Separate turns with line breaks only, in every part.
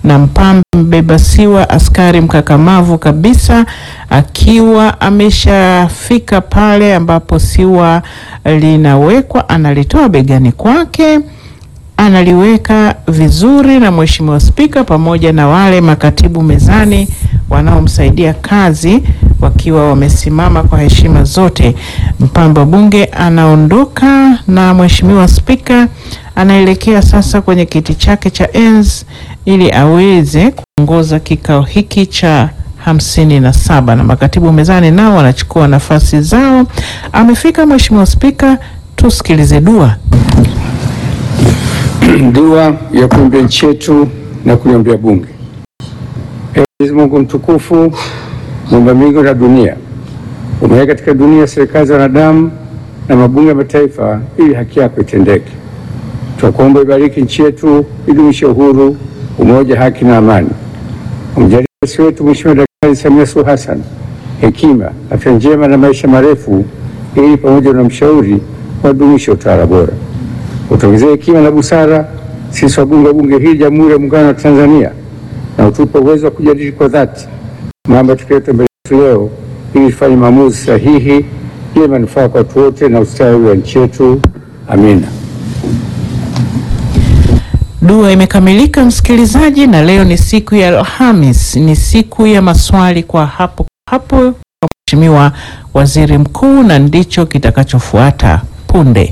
na Mpambe mbeba siwa, askari mkakamavu kabisa, akiwa ameshafika pale ambapo siwa linawekwa, analitoa begani kwake analiweka vizuri na Mheshimiwa Spika pamoja na wale makatibu mezani wanaomsaidia kazi wakiwa wamesimama kwa heshima zote. Mpambe wa Bunge anaondoka na Mheshimiwa Spika anaelekea sasa kwenye kiti chake cha enzi ili aweze kuongoza kikao hiki cha hamsini na saba na makatibu mezani nao wanachukua nafasi zao. Amefika Mheshimiwa Spika, tusikilize dua.
Dua ya kuombea nchi yetu na kuliombea Bunge. Ee Mwenyezi Mungu mtukufu, muumba mbingu na dunia, umeweka katika dunia serikali za wanadamu na mabunge ya mataifa ili haki yako itendeke. Tunakuomba ibariki nchi yetu, idumishe uhuru, umoja, haki na amani. Umjalie rais wetu Mheshimiwa Daktari Samia Suluhu Hassan hekima, afya njema na maisha marefu, ili pamoja na mshauri wadumishe utawala bora utuongezee hekima na busara sisi wabunge wa bunge hili Jamhuri ya Muungano wa Tanzania, na utupe uwezo wa kujadili kwa dhati mambo tukiyote mbele yetu leo, ili tufanye maamuzi sahihi yenye manufaa kwa watu wote na ustawi wa nchi yetu. Amina.
Dua imekamilika msikilizaji, na leo ni siku ya Alhamis, ni siku ya maswali kwa hapo hapo kwa Mheshimiwa Waziri Mkuu, na ndicho kitakachofuata punde.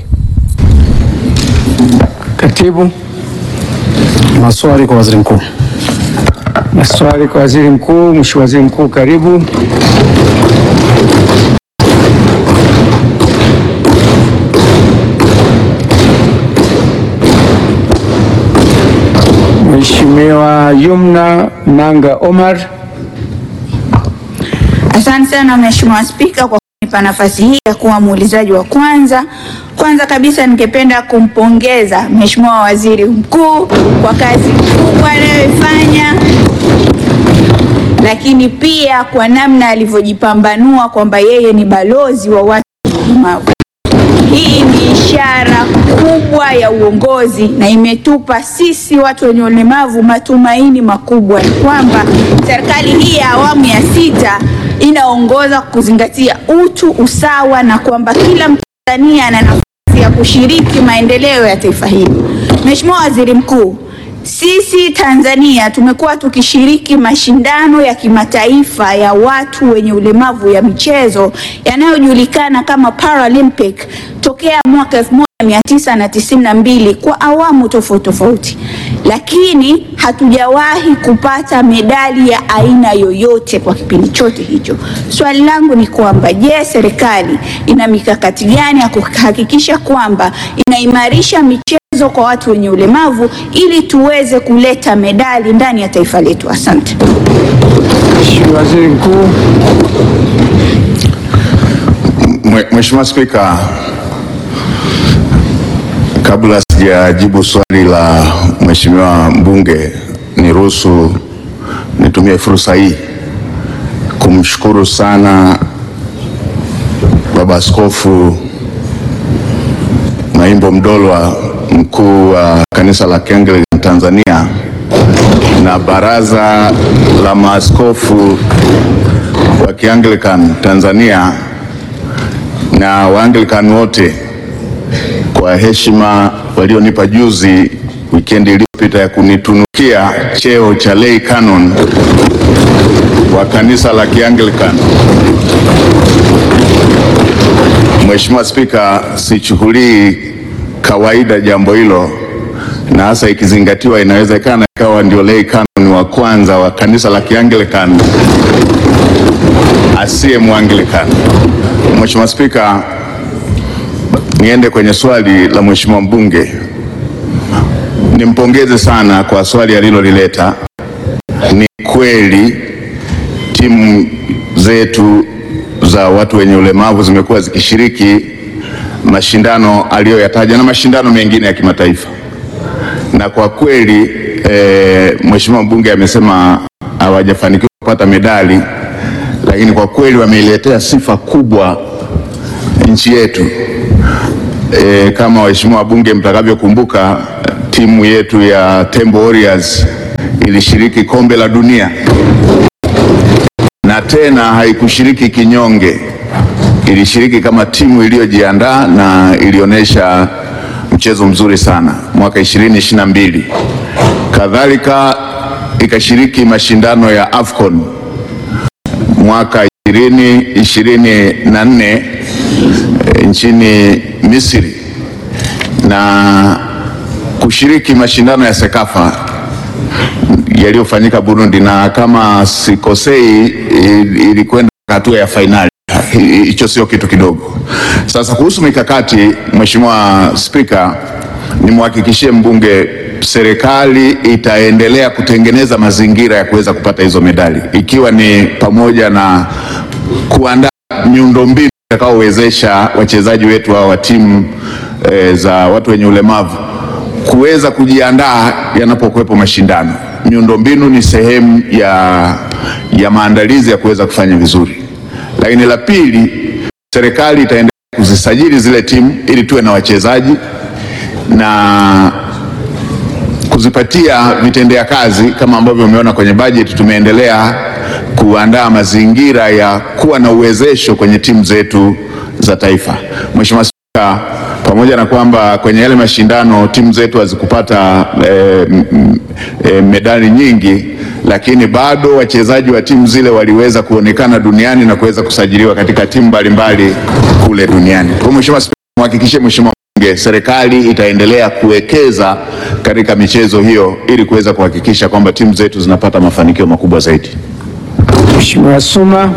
Katibu,
Maswali kwa waziri mkuu.
maswali kwa waziri mkuu. Mheshimiwa Waziri Mkuu, karibu. Mheshimiwa Yumna Nanga Omar.
Asante sana Mheshimiwa Spika kwa kunipa nafasi hii ya kuwa muulizaji wa kwanza. Kwanza kabisa ningependa kumpongeza Mheshimiwa Waziri Mkuu kwa kazi kubwa anayoifanya, lakini pia kwa namna alivyojipambanua kwamba yeye ni balozi wa watu wenye ulemavu. Hii ni ishara kubwa ya uongozi na imetupa sisi watu wenye ulemavu matumaini makubwa ya kwamba serikali hii ya awamu ya sita inaongoza kuzingatia utu, usawa na kwamba kila Mtanzania ana nafasi ya kushiriki maendeleo ya taifa hili. Mheshimiwa Waziri Mkuu, sisi Tanzania tumekuwa tukishiriki mashindano ya kimataifa ya watu wenye ulemavu ya michezo yanayojulikana kama Paralympic tokea mwaka 1992 kwa awamu tofauti tofauti, lakini hatujawahi kupata medali ya aina yoyote kwa kipindi chote hicho. Swali langu ni kwamba je, serikali ina mikakati gani ya kuhakikisha kwamba inaimarisha michezo kwa watu wenye ulemavu ili tuweze kuleta medali ndani ya taifa letu? Asante.
Mheshimiwa Waziri Mkuu.
Mwe- Mheshimiwa Spika, kabla sijajibu swali la Mheshimiwa mbunge, niruhusu nitumie fursa hii kumshukuru sana Baba Askofu Maimbo Mdolwa, mkuu wa kanisa la Kianglikana Tanzania na Baraza la Maaskofu wa Kianglikana Tanzania na Waanglikana wote kwa heshima walionipa juzi wikendi iliyopita ya kunitunukia cheo cha lay canon wa kanisa la Kianglikana. Mheshimiwa Spika, sichukulii kawaida jambo hilo, na hasa ikizingatiwa inawezekana ikawa ndio lay canon wa kwanza wa kanisa la Kianglikana asiye Mwanglikana. Mheshimiwa Spika, niende kwenye swali la Mheshimiwa mbunge. Nimpongeze sana kwa swali alilolileta. Ni kweli timu zetu za watu wenye ulemavu zimekuwa zikishiriki mashindano aliyoyataja na mashindano mengine ya kimataifa, na kwa kweli e, Mheshimiwa mbunge amesema hawajafanikiwa kupata medali, lakini kwa kweli wameiletea sifa kubwa nchi yetu. E, kama waheshimiwa wabunge mtakavyokumbuka, timu yetu ya Tembo Warriors ilishiriki kombe la dunia na tena haikushiriki kinyonge, ilishiriki kama timu iliyojiandaa na ilionyesha mchezo mzuri sana mwaka 2022. Kadhalika ikashiriki mashindano ya AFCON mwaka 2024 eh, nchini Misri na kushiriki mashindano ya Sekafa yaliyofanyika Burundi, na kama sikosei il- ilikwenda hatua ya fainali. Hi- Hicho sio kitu kidogo. Sasa kuhusu mikakati, Mheshimiwa Spika, nimhakikishie mbunge serikali itaendelea kutengeneza mazingira ya kuweza kupata hizo medali, ikiwa ni pamoja na kuandaa miundombinu itakaowezesha wachezaji wetu hawa wa timu e, za watu wenye ulemavu kuweza kujiandaa yanapokuwepo mashindano. Miundombinu ni sehemu ya, ya maandalizi ya kuweza kufanya vizuri. Lakini la pili, serikali itaendelea kuzisajili zile timu ili tuwe na wachezaji na kuzipatia vitendea kazi kama ambavyo umeona kwenye bajeti. Tumeendelea kuandaa mazingira ya kuwa na uwezesho kwenye timu zetu za taifa. Mheshimiwa Spika, pamoja na kwamba kwenye yale mashindano timu zetu hazikupata eh, m- m- eh, medali nyingi, lakini bado wachezaji wa timu zile waliweza kuonekana duniani na kuweza kusajiliwa katika timu mbalimbali kule duniani. Kwa hiyo Mheshimiwa Spika, mhakikishe Mheshimiwa Bunge, serikali itaendelea kuwekeza katika michezo hiyo ili kuweza kuhakikisha kwamba timu zetu zinapata mafanikio makubwa zaidi.
Mheshimiwa Suma.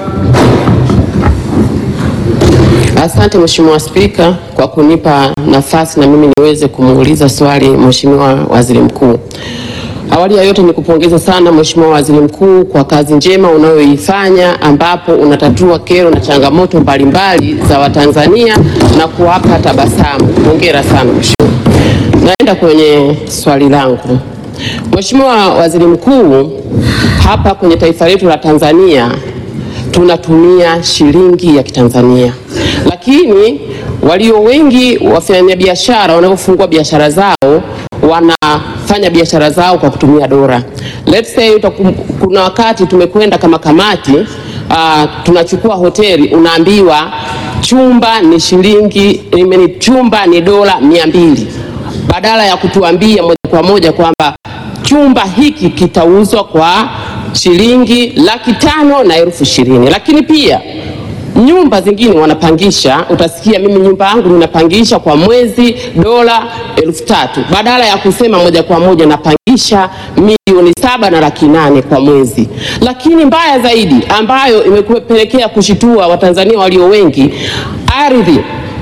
Asante Mheshimiwa Spika kwa kunipa nafasi na mimi niweze kumuuliza swali Mheshimiwa Waziri Mkuu. Awali ya yote nikupongeza sana Mheshimiwa Waziri Mkuu kwa kazi njema unayoifanya ambapo unatatua kero na changamoto mbalimbali za Watanzania na kuwapa tabasamu. Hongera sana Mheshimiwa. Naenda kwenye swali langu. Mheshimiwa Waziri Mkuu, hapa kwenye taifa letu la Tanzania tunatumia shilingi ya Kitanzania, lakini walio wengi wafanyabiashara wanapofungua biashara zao wanafanya biashara zao kwa kutumia dola. Let's say utakum, kuna wakati tumekwenda kama kamati uh, tunachukua hoteli, unaambiwa chumba ni shilingi I mean, chumba ni dola mia mbili badala ya kutuambia moja kwa moja kwamba chumba hiki kitauzwa kwa shilingi laki tano na elfu ishirini. Lakini pia nyumba zingine wanapangisha, utasikia mimi nyumba yangu ninapangisha kwa mwezi dola elfu tatu badala ya kusema moja kwa moja napangisha milioni saba na laki nane kwa mwezi. Lakini mbaya zaidi ambayo imepelekea kushitua Watanzania walio wengi, ardhi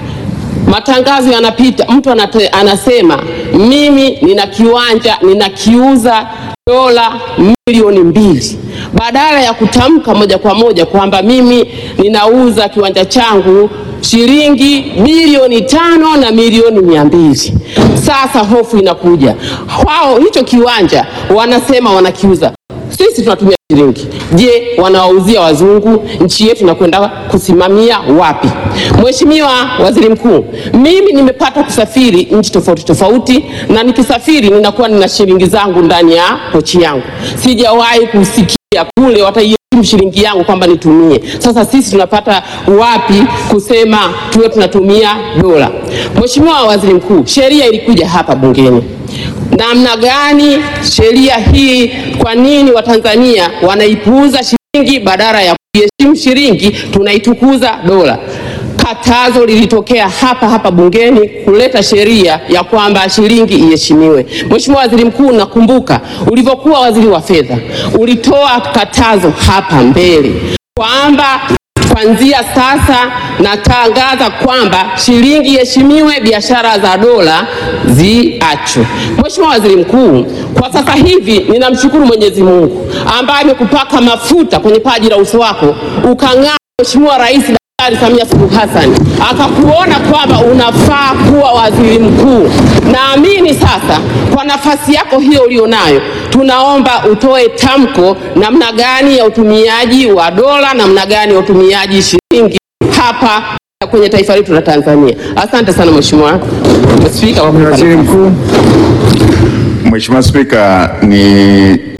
matangazo yanapita, mtu anate, anasema mimi nina kiwanja ninakiuza dola milioni mbili, badala ya kutamka moja kwa moja kwamba mimi ninauza kiwanja changu shilingi bilioni tano na milioni mia mbili. Sasa hofu inakuja, wao hicho kiwanja wanasema wanakiuza sisi tunatumia shilingi. Je, wanawauzia wazungu? Nchi yetu inakwenda kusimamia wapi? Mheshimiwa Waziri Mkuu, mimi nimepata kusafiri nchi tofauti tofauti, na nikisafiri ninakuwa nina shilingi zangu ndani ya pochi yangu. Sijawahi kusikia kule wataiheshimu shilingi yangu kwamba nitumie. Sasa sisi tunapata wapi kusema tuwe tunatumia dola? Mheshimiwa Waziri Mkuu, sheria ilikuja hapa bungeni namna gani sheria hii, kwa nini Watanzania wanaipuuza shilingi badala ya kuiheshimu shilingi tunaitukuza dola? Katazo lilitokea hapa hapa bungeni kuleta sheria ya kwamba shilingi iheshimiwe. Mheshimiwa Waziri Mkuu, nakumbuka ulivyokuwa waziri wa fedha ulitoa katazo hapa mbele kwamba kuanzia sasa natangaza kwamba shilingi iheshimiwe, biashara za dola ziachwe. Mheshimiwa Waziri Mkuu, kwa sasa hivi ninamshukuru Mwenyezi Mungu ambaye amekupaka mafuta kwenye paji la uso wako ukang'aa. Mheshimiwa Rais Daktari Samia Suluhu Hassan akakuona kwamba unafaa kuwa waziri mkuu. Naamini sasa kwa nafasi yako hiyo ulionayo, tunaomba utoe tamko namna gani ya utumiaji wa dola, namna gani ya utumiaji shilingi hapa kwenye taifa letu la Tanzania. Asante sana Mheshimiwa Spika kwa kunipa
Waziri Mkuu.
Mheshimiwa Spika, ni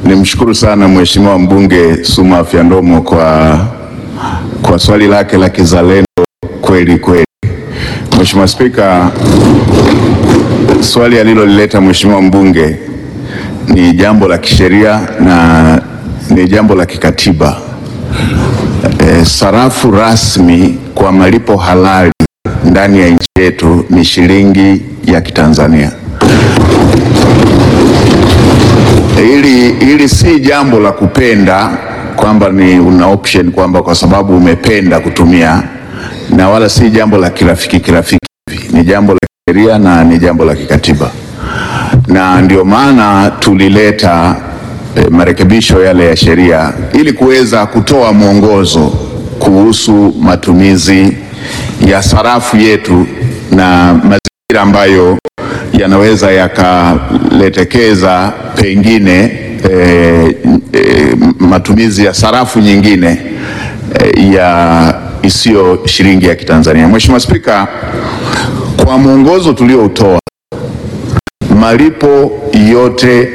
nimshukuru sana Mheshimiwa mbunge Suma Afya Ndomo kwa, kwa swali lake la kizalendo kweli kweli. Mheshimiwa Spika, swali alilolileta Mheshimiwa mbunge ni jambo la kisheria na ni jambo la kikatiba. E, sarafu rasmi kwa malipo halali ndani ya nchi yetu ni shilingi ya Kitanzania. Hili, hili si jambo la kupenda kwamba ni una option kwamba kwa sababu umependa kutumia, na wala si jambo la kirafiki kirafiki hivi. Ni jambo la kisheria na ni jambo la kikatiba, na ndio maana tulileta eh, marekebisho yale ya sheria ili kuweza kutoa mwongozo kuhusu matumizi ya sarafu yetu na mazingira ambayo yanaweza yakaletekeza pengine eh, eh, matumizi ya sarafu nyingine eh, ya isiyo shilingi ya Kitanzania. Mheshimiwa Spika, kwa mwongozo tulioutoa, malipo yote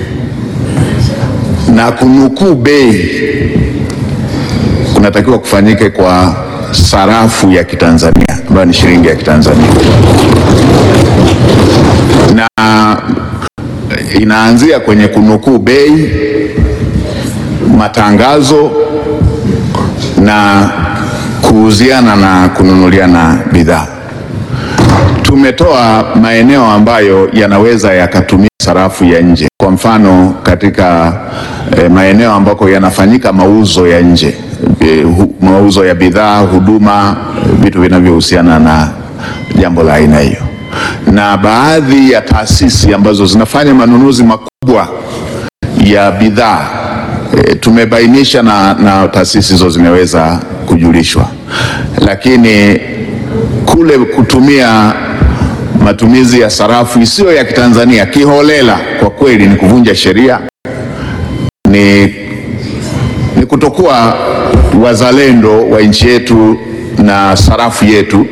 na kunukuu bei kunatakiwa kufanyike kwa sarafu ya Kitanzania ambayo ni shilingi ya Kitanzania na inaanzia kwenye kunukuu bei, matangazo na kuuziana na kununuliana bidhaa. Tumetoa maeneo ambayo yanaweza yakatumia sarafu ya nje, kwa mfano katika eh, maeneo ambako yanafanyika mauzo ya nje eh, hu, mauzo ya bidhaa, huduma, vitu vinavyohusiana na jambo la aina hiyo na baadhi ya taasisi ambazo zinafanya manunuzi makubwa ya bidhaa e, tumebainisha na, na taasisi hizo zimeweza kujulishwa, lakini kule kutumia matumizi ya sarafu isiyo ya Kitanzania kiholela, kwa kweli ni kuvunja sheria, ni, ni kutokuwa wazalendo wa nchi yetu na sarafu yetu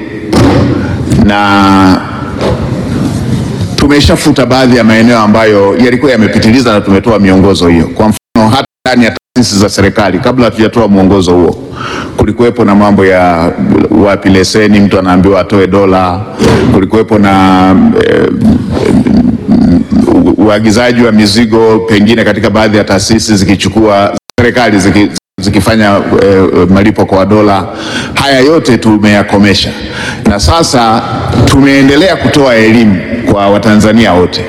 na tumeshafuta baadhi ya maeneo ambayo yalikuwa yamepitiliza na tumetoa miongozo hiyo. Kwa mfano, hata ndani ya taasisi za serikali, kabla hatujatoa mwongozo huo, kulikuwepo na mambo ya wapi leseni, mtu anaambiwa atoe dola. Kulikuwepo na eh, uagizaji wa mizigo pengine katika baadhi ya taasisi zikichukua serikali ziki, zikifanya eh, malipo kwa dola. Haya yote tumeyakomesha, na sasa tumeendelea kutoa elimu kwa Watanzania wote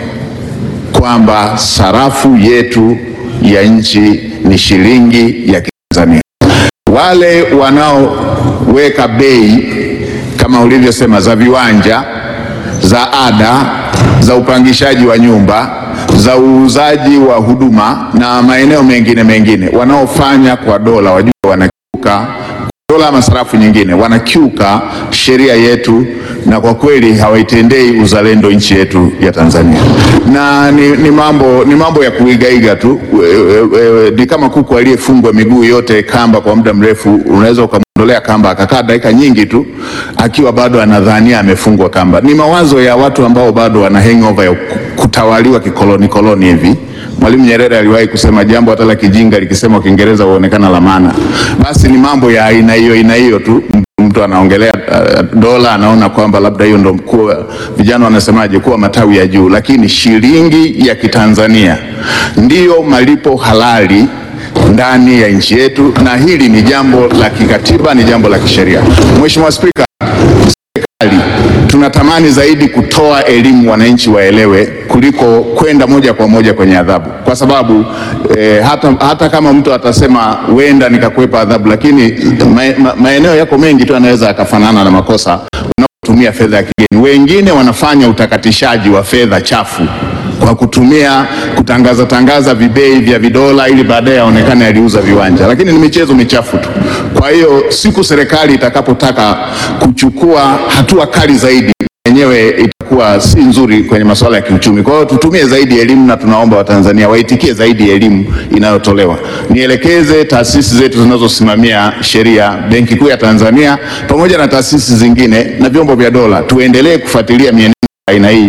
kwamba sarafu yetu ya nchi ni shilingi ya Kitanzania. Wale wanaoweka bei kama ulivyosema za viwanja, za ada, za upangishaji wa nyumba, za uuzaji wa huduma na maeneo mengine mengine, wanaofanya kwa dola, wajua wanakiuka dola ama sarafu nyingine, wanakiuka sheria yetu na kwa kweli hawaitendei uzalendo nchi yetu ya Tanzania, na ni, ni, mambo, ni mambo ya kuigaiga tu. E, e, ni kama kuku aliyefungwa miguu yote kamba kwa muda mrefu, unaweza ukamwondolea kamba akakaa dakika nyingi tu akiwa bado anadhania amefungwa kamba. Ni mawazo ya watu ambao bado wana hangover ya kutawaliwa kikoloni koloni hivi. Mwalimu Nyerere aliwahi kusema jambo hata la kijinga likisema Kiingereza huonekana la maana. Basi ni mambo ya aina hiyo aina hiyo tu mtu anaongelea uh, dola anaona kwamba labda hiyo ndo mkuu, vijana wanasemaje, kuwa matawi ya juu, lakini shilingi ya Kitanzania ndiyo malipo halali ndani ya nchi yetu, na hili ni jambo la kikatiba, ni jambo la kisheria. Mheshimiwa Spika, serikali tunatamani zaidi kutoa elimu wananchi waelewe kuliko kwenda moja kwa moja kwenye adhabu, kwa sababu eh, hata, hata kama mtu atasema huenda nikakwepa adhabu, lakini ma, ma, maeneo yako mengi tu anaweza akafanana na makosa unapotumia fedha ya kigeni. Wengine wanafanya utakatishaji wa fedha chafu kwa kutumia kutangaza tangaza vibei vya vidola ili baadaye aonekane aliuza viwanja, lakini ni michezo michafu tu. Kwa hiyo siku serikali itakapotaka kuchukua hatua kali zaidi yenyewe itakuwa si nzuri kwenye masuala ya kiuchumi. Kwa hiyo tutumie zaidi elimu na tunaomba Watanzania waitikie zaidi elimu inayotolewa. Nielekeze taasisi zetu zinazosimamia sheria, Benki Kuu ya Tanzania pamoja na taasisi zingine na vyombo vya dola, tuendelee kufuatilia mienendo aina hii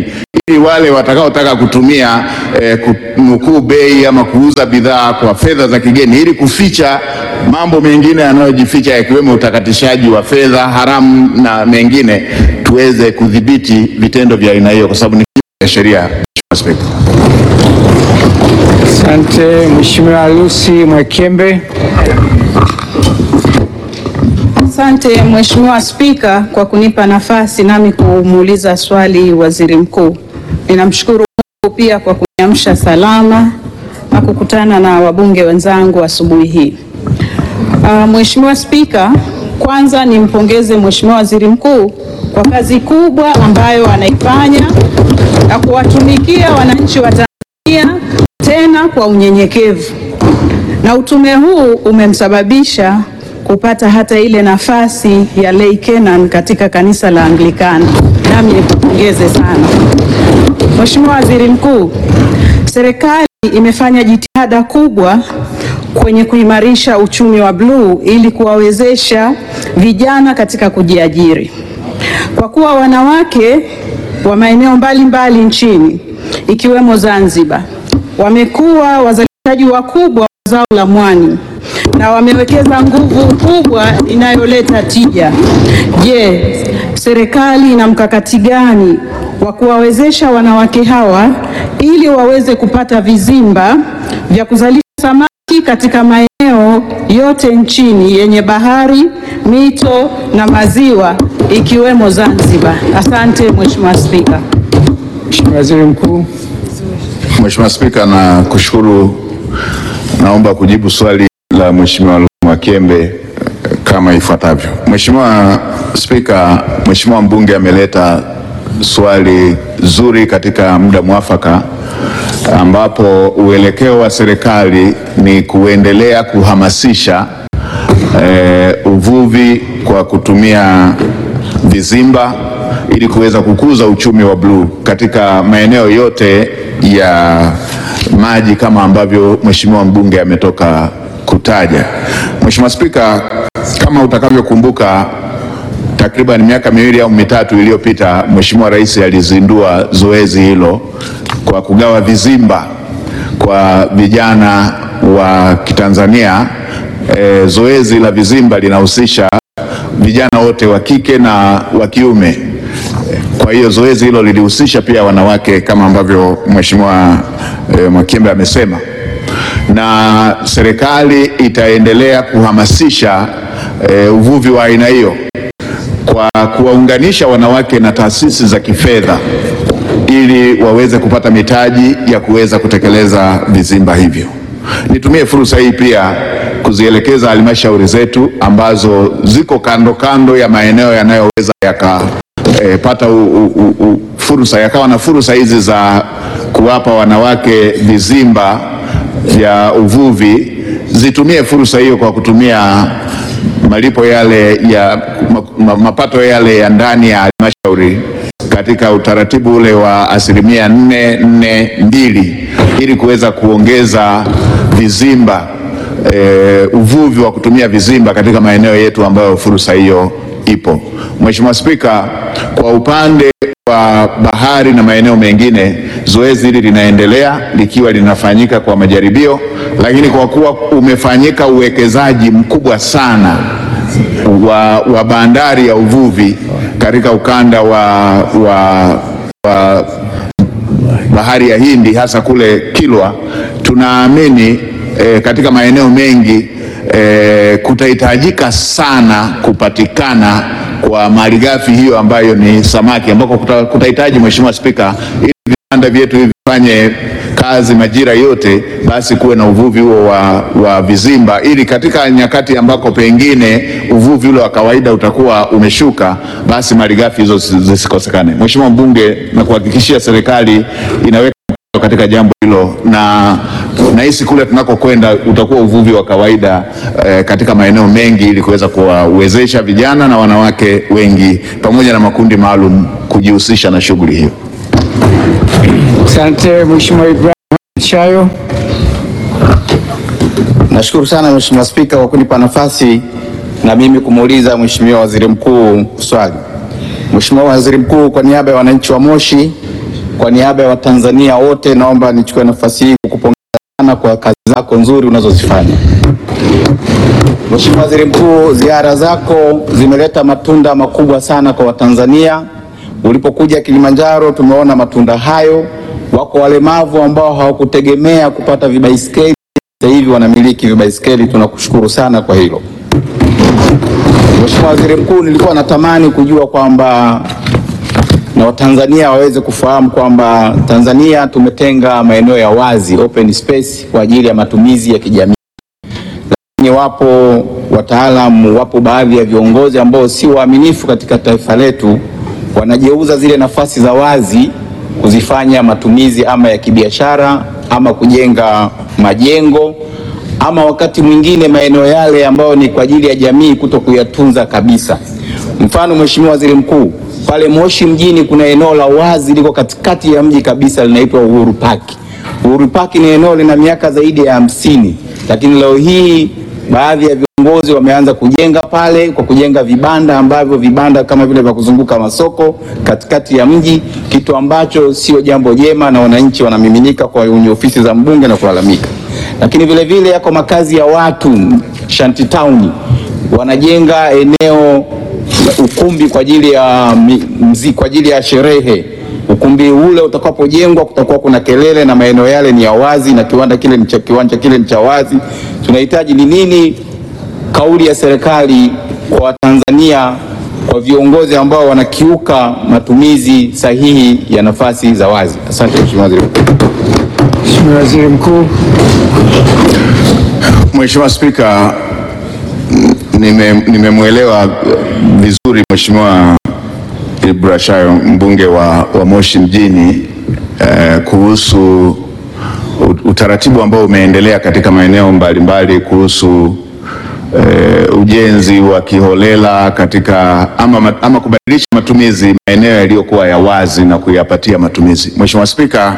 ili wale watakaotaka kutumia eh, kunukuu bei ama kuuza bidhaa kwa fedha za kigeni ili kuficha mambo mengine yanayojificha yakiwemo utakatishaji wa fedha haramu na mengine, tuweze kudhibiti vitendo vya aina hiyo kwa sababu ni kinyume cha sheria. Mheshimiwa Spika.
Asante Mheshimiwa Lucy Mwakembe.
Asante Mheshimiwa Spika kwa kunipa nafasi nami kumuuliza swali Waziri Mkuu. Ninamshukuru Mungu pia kwa kuniamsha salama na kukutana na wabunge wenzangu asubuhi hii. Uh, Mheshimiwa Spika, kwanza nimpongeze Mheshimiwa Waziri Mkuu kwa kazi kubwa ambayo anaifanya na kuwatumikia wananchi wa Tanzania tena kwa unyenyekevu. Na utume huu umemsababisha kupata hata ile nafasi ya lay Kenan katika kanisa la Anglikana. Nami nikupongeze sana. Mheshimiwa Waziri Mkuu, serikali imefanya jitihada kubwa kwenye kuimarisha uchumi wa bluu ili kuwawezesha vijana katika kujiajiri. Kwa kuwa wanawake wa maeneo mbalimbali nchini ikiwemo Zanzibar wamekuwa wazalishaji wakubwa wa zao la mwani na wamewekeza nguvu kubwa inayoleta tija. Je, serikali ina mkakati gani wa kuwawezesha wanawake hawa ili waweze kupata vizimba vya kuzalisha samaki katika maeneo yote nchini yenye bahari, mito na maziwa ikiwemo Zanzibar? Asante Mheshimiwa Spika.
Mheshimiwa Waziri Mkuu.
Mheshimiwa Spika, na kushukuru. Naomba kujibu swali la Mheshimiwa Mwakembe eh, kama ifuatavyo. Mheshimiwa Spika, Mheshimiwa mbunge ameleta swali zuri katika muda mwafaka ambapo uelekeo wa serikali ni kuendelea kuhamasisha eh, uvuvi kwa kutumia vizimba ili kuweza kukuza uchumi wa bluu katika maeneo yote ya maji kama ambavyo Mheshimiwa mbunge ametoka kutaja. Mheshimiwa Spika, kama utakavyokumbuka takriban miaka miwili au mitatu iliyopita Mheshimiwa Rais alizindua zoezi hilo kwa kugawa vizimba kwa vijana wa Kitanzania. E, zoezi la vizimba linahusisha vijana wote wa kike na wa kiume. Kwa hiyo zoezi hilo lilihusisha pia wanawake kama ambavyo Mheshimiwa e, Mwakembe amesema, na serikali itaendelea kuhamasisha e, uvuvi wa aina hiyo kwa kuwaunganisha wanawake na taasisi za kifedha ili waweze kupata mitaji ya kuweza kutekeleza vizimba hivyo. Nitumie fursa hii pia kuzielekeza halmashauri zetu ambazo ziko kando kando ya maeneo yanayoweza yakapata u, u, u, u, fursa yakawa na fursa hizi za kuwapa wanawake vizimba vya uvuvi, zitumie fursa hiyo kwa kutumia malipo yale ya ma, ma, mapato yale ya ndani ya halmashauri katika utaratibu ule wa asilimia nne nne mbili ili kuweza kuongeza vizimba e, uvuvi wa kutumia vizimba katika maeneo yetu ambayo fursa hiyo ipo. Mheshimiwa Spika, kwa upande wa bahari na maeneo mengine, zoezi hili linaendelea likiwa linafanyika kwa majaribio, lakini kwa kuwa umefanyika uwekezaji mkubwa sana wa, wa bandari ya uvuvi katika ukanda wa, wa, wa bahari ya Hindi hasa kule Kilwa, tunaamini e, katika maeneo mengi e, kutahitajika sana kupatikana kwa malighafi hiyo ambayo ni samaki, ambako kuta- kutahitaji Mheshimiwa Spika, ili viwanda vyetu hivi vifanye kazi majira yote, basi kuwe na uvuvi huo wa, wa vizimba, ili katika nyakati ambako pengine uvuvi ule wa kawaida utakuwa umeshuka, basi malighafi hizo zisi- zisikosekane. Mheshimiwa mbunge, na kuhakikishia serikali inaweka mkazo katika jambo hilo na nahisi kule tunakokwenda utakuwa uvuvi wa kawaida eh, katika maeneo mengi ili kuweza kuwawezesha vijana na wanawake wengi pamoja na makundi maalum kujihusisha na shughuli hiyo.
Asante Mheshimiwa Ibrahim Chayo.
Nashukuru sana Mheshimiwa Spika kwa kunipa nafasi na mimi kumuuliza Mheshimiwa Waziri Mkuu swali. Mheshimiwa Waziri Mkuu, kwa niaba ya wananchi wa Moshi kwa niaba ya Watanzania wote naomba nichukue nafasi hii kukupongeza sana kwa kazi zako nzuri unazozifanya. Mheshimiwa Waziri Mkuu, ziara zako zimeleta matunda makubwa sana kwa Watanzania. Ulipokuja Kilimanjaro tumeona matunda hayo. Wako walemavu ambao hawakutegemea kupata vibaiskeli, sasa hivi wanamiliki vibaiskeli. Tunakushukuru sana kwa hilo. Mheshimiwa Waziri Mkuu, nilikuwa natamani kujua kwamba na Watanzania waweze kufahamu kwamba Tanzania tumetenga maeneo ya wazi open space kwa ajili ya matumizi ya kijamii, lakini wapo wataalamu, wapo baadhi ya viongozi ambao si waaminifu katika taifa letu, wanajeuza zile nafasi za wazi kuzifanya matumizi ama ya kibiashara ama kujenga majengo ama wakati mwingine maeneo yale ambayo ni kwa ajili ya jamii kuto kuyatunza kabisa. Mfano, Mheshimiwa Waziri Mkuu, pale Moshi mjini kuna eneo la wazi liko katikati ya mji kabisa linaitwa Uhuru Park. Uhuru Park ni eneo lina miaka zaidi ya hamsini, lakini leo hii baadhi ya viongozi wameanza kujenga pale kwa kujenga vibanda ambavyo vibanda kama vile vya kuzunguka masoko katikati ya mji, kitu ambacho sio jambo jema, na wananchi wanamiminika kwenye ofisi za mbunge na kulalamika. Lakini vile vile yako makazi ya watu shanty town, wanajenga eneo ukumbi kwa ajili ya mziki, kwa ajili ya sherehe. Ukumbi ule utakapojengwa kutakuwa kuna kelele na maeneo yale ni ya wazi na kiwanda kile ni cha kiwanja kile ni cha wazi. Tunahitaji ni nini kauli ya serikali kwa Watanzania, kwa viongozi ambao wanakiuka matumizi sahihi ya nafasi za wazi? Asante Mheshimiwa Waziri Mkuu.
Mheshimiwa Waziri Mkuu.
Mheshimiwa Spika, nimemwelewa vizuri Mheshimiwa Ibrashayo mbunge wa, wa Moshi mjini eh, kuhusu utaratibu ambao umeendelea katika maeneo mbalimbali kuhusu eh, ujenzi wa kiholela katika ama, ama kubadilisha matumizi maeneo yaliyokuwa ya wazi na kuyapatia matumizi. Mheshimiwa Spika,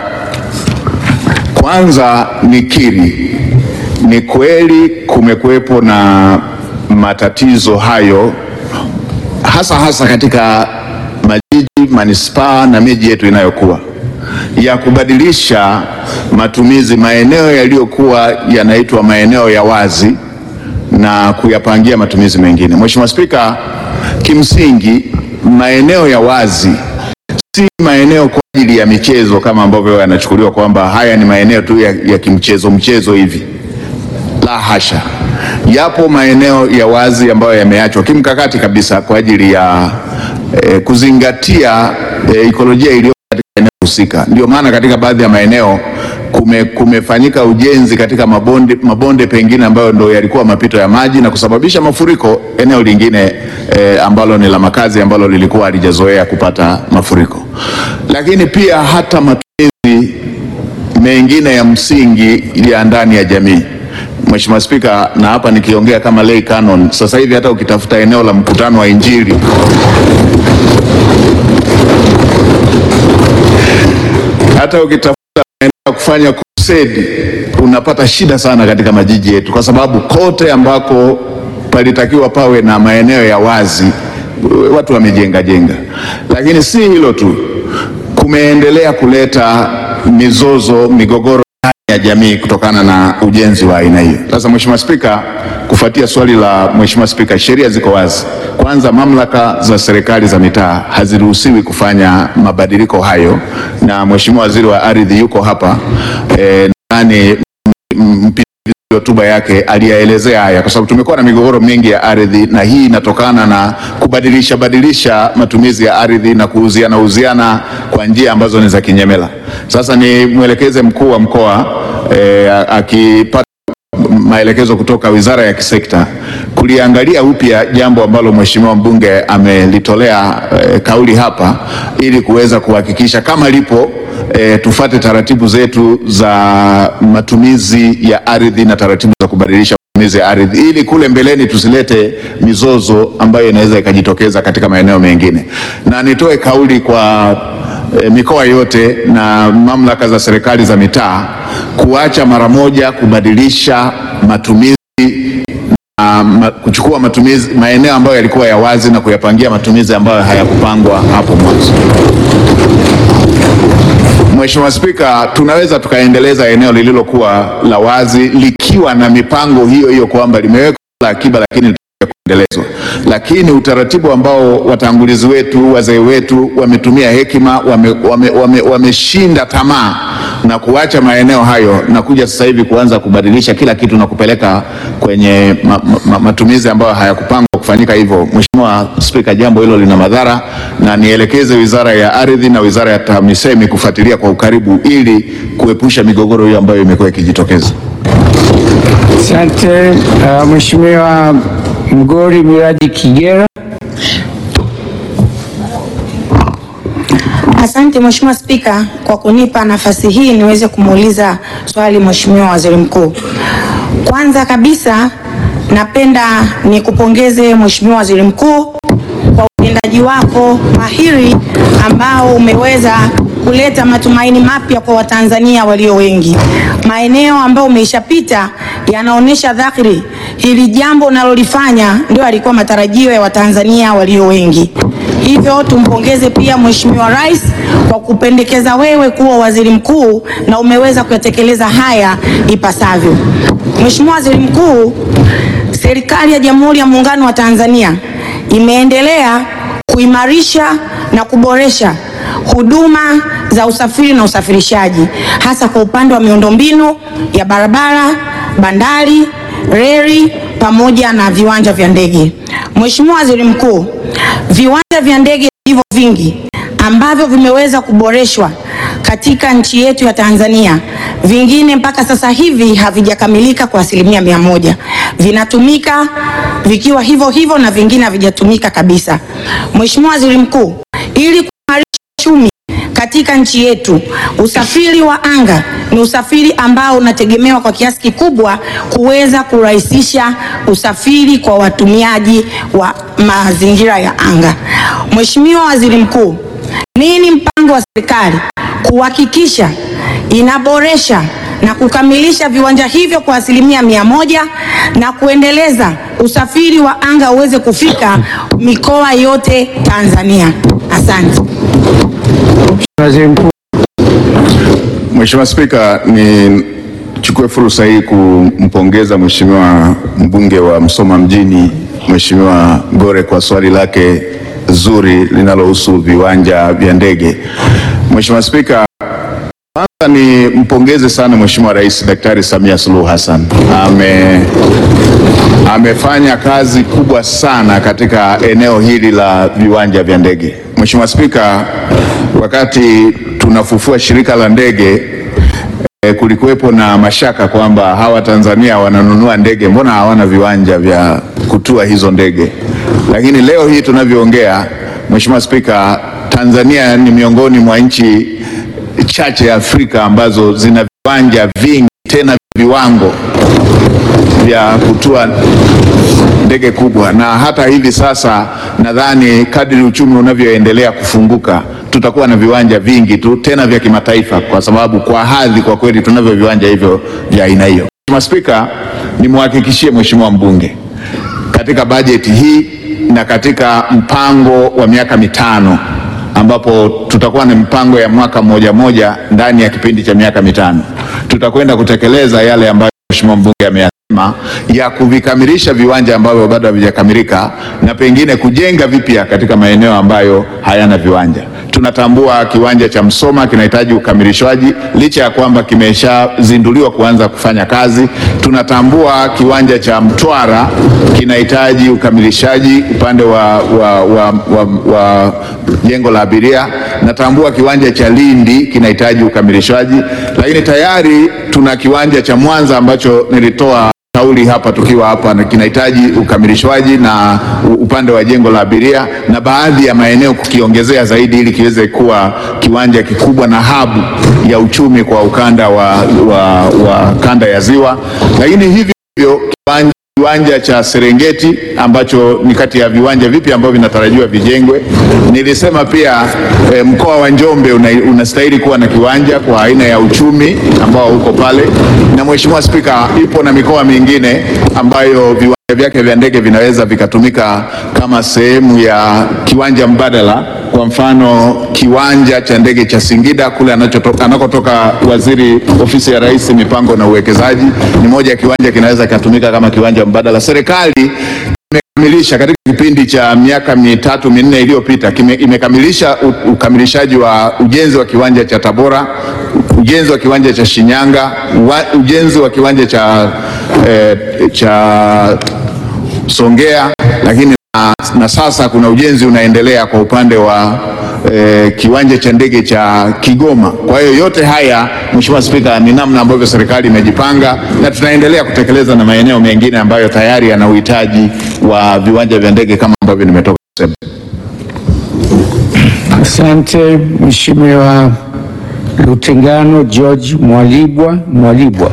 kwanza nikiri ni kweli kumekuwepo na matatizo hayo hasa hasa katika majiji, manispaa na miji yetu inayokuwa ya kubadilisha matumizi maeneo yaliyokuwa yanaitwa maeneo ya wazi na kuyapangia matumizi mengine. Mheshimiwa Spika, kimsingi maeneo ya wazi si maeneo kwa ajili ya michezo kama ambavyo yanachukuliwa kwamba haya ni maeneo tu ya, ya kimchezo mchezo hivi. La hasha, yapo maeneo ya wazi ambayo yameachwa kimkakati kabisa kwa ajili ya eh, kuzingatia eh, ikolojia iliyo katika eneo husika. Ndio maana katika baadhi ya maeneo kume, kumefanyika ujenzi katika mabonde, mabonde pengine ambayo ndo yalikuwa mapito ya maji na kusababisha mafuriko eneo lingine eh, ambalo ni la makazi ambalo lilikuwa halijazoea kupata mafuriko, lakini pia hata matumizi mengine ya msingi ya ndani ya jamii. Mheshimiwa Spika, na hapa nikiongea kama lay canon, sasa hivi hata ukitafuta eneo la mkutano wa Injili hata ukitafuta maeneo ya kufanya crusade unapata shida sana katika majiji yetu, kwa sababu kote ambako palitakiwa pawe na maeneo ya wazi watu wamejenga jenga. Lakini si hilo tu, kumeendelea kuleta mizozo, migogoro ya jamii kutokana na ujenzi wa aina hiyo. Sasa Mheshimiwa Spika, kufuatia swali la Mheshimiwa Spika, sheria ziko wazi. Kwanza, mamlaka za serikali za mitaa haziruhusiwi kufanya mabadiliko hayo, na Mheshimiwa Waziri wa Ardhi yuko hapa e, nani hotuba yake aliyaelezea haya, kwa sababu tumekuwa na migogoro mingi ya ardhi, na hii inatokana na kubadilisha badilisha matumizi ya ardhi na kuuziana uziana kwa njia ambazo ni za kinyemela. Sasa ni mwelekeze mkuu wa mkoa e, akipata maelekezo kutoka wizara ya kisekta kuliangalia upya jambo ambalo mheshimiwa mbunge amelitolea e, kauli hapa ili kuweza kuhakikisha kama lipo e, tufate taratibu zetu za matumizi ya ardhi na taratibu za kubadilisha matumizi ya ardhi ili kule mbeleni tusilete mizozo ambayo inaweza ikajitokeza katika maeneo mengine. Na nitoe kauli kwa e, mikoa yote na mamlaka za serikali za mitaa kuacha mara moja kubadilisha matumizi na ma, kuchukua matumizi maeneo ambayo yalikuwa ya wazi na kuyapangia matumizi ambayo hayakupangwa hapo mwanzo. Mheshimiwa Spika, tunaweza tukaendeleza eneo lililokuwa la wazi likiwa na mipango hiyo hiyo kwamba limewekwa la akiba lakini litakuja kuendelezwa, lakini utaratibu ambao watangulizi wetu wazee wetu wametumia hekima, wameshinda wame, wame, wameshinda tamaa na kuacha maeneo hayo na kuja sasa hivi kuanza kubadilisha kila kitu na kupeleka kwenye ma, ma, matumizi ambayo hayakupangwa kufanyika hivyo. Mheshimiwa Spika, jambo hilo lina madhara na nielekeze Wizara ya Ardhi na Wizara ya TAMISEMI kufuatilia kwa ukaribu ili kuepusha migogoro hiyo ambayo imekuwa ikijitokeza.
Asante. Uh, Mheshimiwa Mgori Miraji Kigera.
Asante Mheshimiwa Spika kwa kunipa nafasi hii niweze kumuuliza swali Mheshimiwa Waziri Mkuu. Kwanza kabisa napenda nikupongeze Mheshimiwa Waziri Mkuu kwa utendaji wako mahiri ambao umeweza kuleta matumaini mapya kwa Watanzania walio wengi. Maeneo ambayo umeishapita yanaonyesha dhahiri hili jambo unalolifanya ndio alikuwa matarajio ya Watanzania walio wengi. Hivyo tumpongeze pia Mheshimiwa Rais kwa kupendekeza wewe kuwa waziri mkuu na umeweza kuyatekeleza haya ipasavyo. Mheshimiwa Waziri Mkuu, serikali ya Jamhuri ya Muungano wa Tanzania imeendelea kuimarisha na kuboresha huduma za usafiri na usafirishaji hasa kwa upande wa miundombinu ya barabara, bandari, reli pamoja na viwanja vya ndege. Mheshimiwa Waziri Mkuu, viwanja vya ndege vilivyo vingi ambavyo vimeweza kuboreshwa katika nchi yetu ya Tanzania, vingine mpaka sasa hivi havijakamilika kwa asilimia mia moja. Vinatumika vikiwa hivyo hivyo na vingine havijatumika kabisa. Mheshimiwa Waziri Mkuu, ili kuimarisha uchumi katika nchi yetu, usafiri wa anga ni usafiri ambao unategemewa kwa kiasi kikubwa kuweza kurahisisha usafiri kwa watumiaji wa mazingira ya anga. Mheshimiwa Waziri Mkuu, nini mpango wa serikali kuhakikisha inaboresha na kukamilisha viwanja hivyo kwa asilimia mia moja na kuendeleza usafiri wa anga uweze kufika mikoa yote Tanzania? Asante.
Waziri Mkuu.
Mheshimiwa Spika, nichukue fursa hii kumpongeza Mheshimiwa mbunge wa Msoma mjini Mheshimiwa Gore kwa swali lake zuri linalohusu viwanja vya ndege. Mheshimiwa Spika, kwanza ni mpongeze sana Mheshimiwa Rais Daktari Samia Suluhu Hassan. Ame, amefanya kazi kubwa sana katika eneo hili la viwanja vya ndege. Mheshimiwa Spika, wakati tunafufua shirika la ndege e, kulikuwepo na mashaka kwamba hawa Tanzania wananunua ndege, mbona hawana viwanja vya kutua hizo ndege? Lakini leo hii tunavyoongea, Mheshimiwa Spika, Tanzania ni miongoni mwa nchi chache Afrika ambazo zina viwanja vingi tena viwango vya kutua ndege kubwa, na hata hivi sasa nadhani kadri uchumi unavyoendelea kufunguka tutakuwa na viwanja vingi tu tena vya kimataifa, kwa sababu kwa hadhi, kwa kweli tunavyo viwanja hivyo vya aina hiyo. Mheshimiwa Spika, nimwahakikishie Mheshimiwa mbunge katika bajeti hii na katika mpango wa miaka mitano ambapo tutakuwa na mipango ya mwaka mmoja moja ndani ya kipindi cha miaka mitano tutakwenda kutekeleza yale ambayo Mheshimiwa mbunge ameyasema ya kuvikamilisha viwanja ambavyo bado havijakamilika na pengine kujenga vipya katika maeneo ambayo hayana viwanja. Tunatambua kiwanja cha Msoma kinahitaji ukamilishwaji licha ya kwamba kimeshazinduliwa kuanza kufanya kazi. Tunatambua kiwanja cha Mtwara kinahitaji ukamilishaji upande wa, wa, wa, wa, wa jengo la abiria. Natambua kiwanja cha Lindi kinahitaji ukamilishwaji, lakini tayari tuna kiwanja cha Mwanza ambacho nilitoa kauli hapa tukiwa hapa na kinahitaji ukamilishwaji na upande wa jengo la abiria na baadhi ya maeneo kukiongezea zaidi ili kiweze kuwa kiwanja kikubwa na habu ya uchumi kwa ukanda wa, wa, wa kanda ya Ziwa, lakini hivyo hivyo kiwanja kiwanja cha Serengeti ambacho ni kati ya viwanja vipi ambavyo vinatarajiwa vijengwe. Nilisema pia e, mkoa wa Njombe una, unastahili kuwa na kiwanja kwa aina ya uchumi ambao uko pale, na Mheshimiwa Spika, ipo na mikoa mingine ambayo viwanja vyake vya ndege vinaweza vikatumika kama sehemu ya kiwanja mbadala. Kwa mfano kiwanja cha ndege cha Singida kule anachotoka, anakotoka waziri ofisi ya Rais mipango na uwekezaji, ni moja ya kiwanja kinaweza kikatumika kama kiwanja mbadala. Serikali imekamilisha katika kipindi cha miaka mitatu minne iliyopita kime- imekamilisha u- ukamilishaji wa ujenzi wa kiwanja cha Tabora, ujenzi wa kiwanja cha Shinyanga, wa, ujenzi wa kiwanja cha, eh, cha Songea, lakini na, na sasa kuna ujenzi unaendelea kwa upande wa eh, kiwanja cha ndege cha Kigoma. Kwa hiyo yote haya, Mheshimiwa Spika, ni namna ambavyo serikali imejipanga na tunaendelea kutekeleza na maeneo mengine ambayo tayari yana uhitaji wa viwanja vya ndege kama ambavyo nimetoka kusema.
Asante Mheshimiwa Lutengano George Mwalibwa Mwalibwa.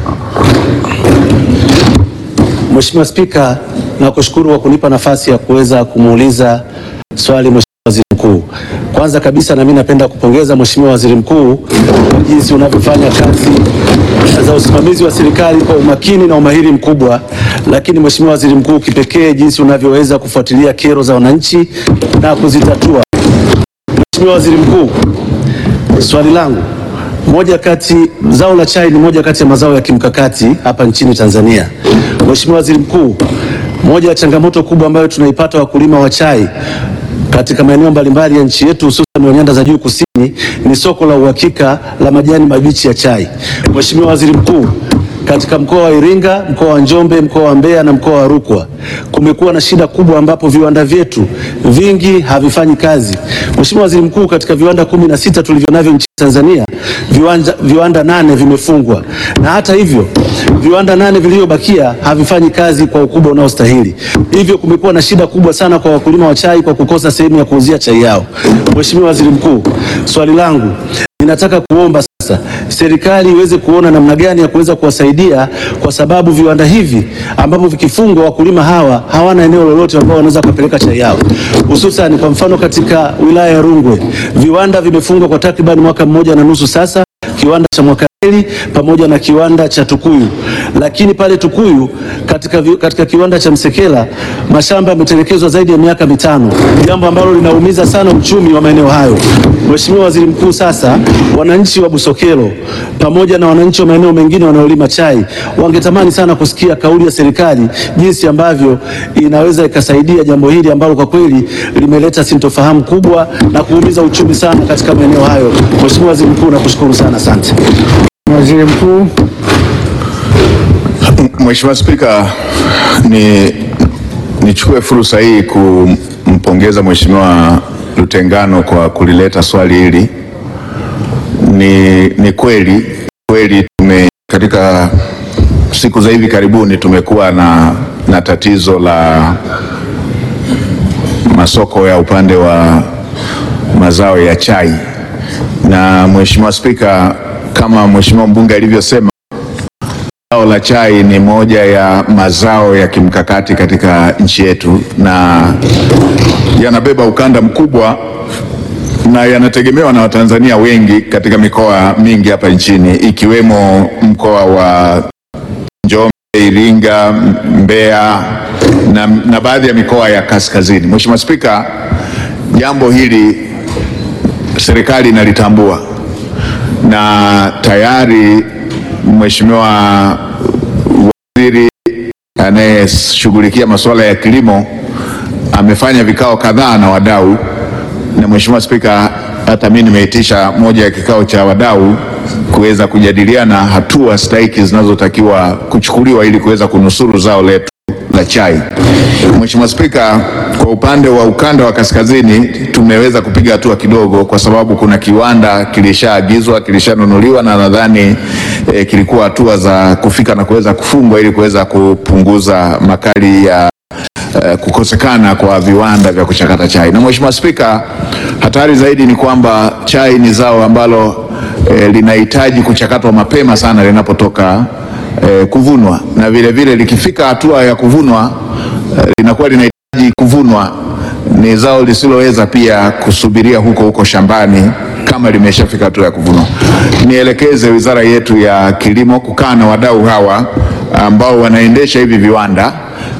Mheshimiwa Spika, nakushukuru kwa kunipa nafasi ya kuweza kumuuliza swali Mheshimiwa Waziri Mkuu. Kwanza kabisa na mimi napenda kupongeza Mheshimiwa Waziri Mkuu kwa jinsi unavyofanya kazi za usimamizi wa serikali kwa umakini na umahiri mkubwa, lakini Mheshimiwa Waziri Mkuu, kipekee jinsi unavyoweza kufuatilia kero za wananchi na kuzitatua. Mheshimiwa Waziri Mkuu, swali langu moja kati zao la chai ni moja kati ya mazao ya kimkakati hapa nchini Tanzania. Mheshimiwa Waziri Mkuu, moja ya changamoto kubwa ambayo tunaipata wakulima wa chai katika maeneo mbalimbali ya nchi yetu hususan wa nyanda za juu kusini ni soko la uhakika la majani mabichi ya chai. Mheshimiwa Waziri Mkuu, katika mkoa wa Iringa, mkoa wa Njombe, mkoa wa Mbeya na mkoa wa Rukwa kumekuwa na shida kubwa ambapo viwanda vyetu vingi havifanyi kazi. Mheshimiwa Waziri Mkuu, katika viwanda kumi na sita tulivyo navyo nchini Tanzania viwanda, viwanda nane vimefungwa na hata hivyo viwanda nane vilivyobakia havifanyi kazi kwa ukubwa unaostahili. Hivyo kumekuwa na shida kubwa sana kwa wakulima wa chai kwa kukosa sehemu ya kuuzia chai yao. Mheshimiwa Waziri Mkuu, swali langu ninataka kuomba sasa serikali iweze kuona namna gani ya kuweza kuwasaidia, kwa sababu viwanda hivi ambavyo vikifungwa, wakulima hawa hawana eneo lolote ambao wanaweza kupeleka chai yao, hususan kwa mfano katika wilaya ya Rungwe viwanda vimefungwa kwa takriban mwaka mmoja na nusu sasa, kiwanda cha Mwakaleli pamoja na kiwanda cha Tukuyu. Lakini pale Tukuyu katika, vi- katika kiwanda cha Msekela mashamba yametelekezwa zaidi ya miaka mitano, jambo ambalo linaumiza sana uchumi wa maeneo hayo. Mheshimiwa Waziri Mkuu, sasa wananchi wa Busokelo pamoja na wananchi wa maeneo mengine wanaolima chai wangetamani sana kusikia kauli ya serikali jinsi ambavyo inaweza ikasaidia jambo hili ambalo kwa kweli limeleta sintofahamu kubwa na kuumiza uchumi sana katika maeneo hayo. Mheshimiwa Waziri Mkuu, nakushukuru sana, asante.
Waziri Mkuu.
Mheshimiwa Spika, ni nichukue fursa hii kumpongeza Mheshimiwa Lutengano kwa kulileta swali hili. Ni, ni kweli kweli tume katika siku za hivi karibuni tumekuwa na, na tatizo la masoko ya upande wa mazao ya chai, na Mheshimiwa Spika, kama Mheshimiwa mbunge alivyosema Zao la chai ni moja ya mazao ya kimkakati katika nchi yetu na yanabeba ukanda mkubwa na yanategemewa na Watanzania wengi katika mikoa mingi hapa nchini ikiwemo mkoa wa Njombe, Iringa, Mbeya na, na baadhi ya mikoa ya kaskazini. Mheshimiwa Spika, jambo hili serikali inalitambua na tayari Mheshimiwa waziri anayeshughulikia masuala ya kilimo amefanya vikao kadhaa na wadau, na Mheshimiwa Spika, hata mimi nimeitisha moja ya kikao cha wadau kuweza kujadiliana hatua stahiki zinazotakiwa kuchukuliwa ili kuweza kunusuru zao letu la chai. Mheshimiwa Spika, kwa upande wa ukanda wa kaskazini tumeweza kupiga hatua kidogo, kwa sababu kuna kiwanda kilishaagizwa, kilishanunuliwa na nadhani eh, kilikuwa hatua za kufika na kuweza kufungwa ili kuweza kupunguza makali ya eh, kukosekana kwa viwanda vya kuchakata chai. Na Mheshimiwa Spika, hatari zaidi ni kwamba chai ni zao ambalo eh, linahitaji kuchakatwa mapema sana linapotoka eh, kuvunwa na vile vile likifika hatua ya kuvunwa eh, linakuwa linahitaji kuvunwa. Ni zao lisiloweza pia kusubiria huko huko shambani kama limeshafika hatua ya kuvunwa. Nielekeze wizara yetu ya kilimo kukaa na wadau hawa ambao wanaendesha hivi viwanda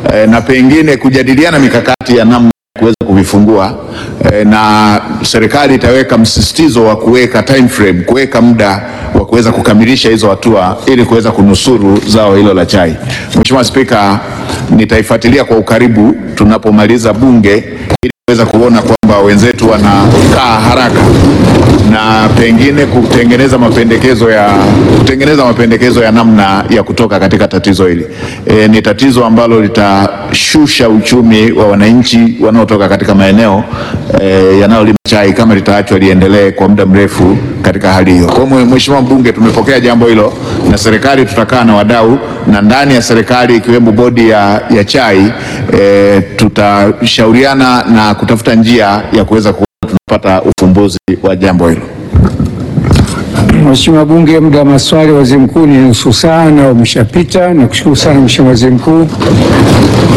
eh, na pengine kujadiliana mikakati ya namna ya kuweza kuvifungua eh, na serikali itaweka msisitizo wa kuweka time frame, kuweka muda wa kuweza kukamilisha hizo hatua ili kuweza kunusuru zao hilo la chai. Mheshimiwa Spika, nitaifuatilia kwa ukaribu tunapomaliza bunge ili kuweza kuona kwamba wenzetu wanakaa haraka na pengine kutengeneza mapendekezo ya kutengeneza mapendekezo ya namna ya kutoka katika tatizo hili. E, ni tatizo ambalo litashusha uchumi wa wananchi wanaotoka katika maeneo e, yanayolima chai kama litaachwa liendelee kwa muda mrefu katika hali hiyo. Kwa hiyo Mheshimiwa mbunge, tumepokea jambo hilo na serikali tutakaa na wadau na ndani ya serikali ikiwemo bodi ya, ya chai e, tutashauriana na kutafuta njia ya kuweza kuona tunapata ufumbuzi wa jambo hilo.
Mheshimiwa Bunge, muda wa maswali waziri mkuu ni nusu saa na umeshapita. Nakushukuru sana Mheshimiwa Waziri Mkuu.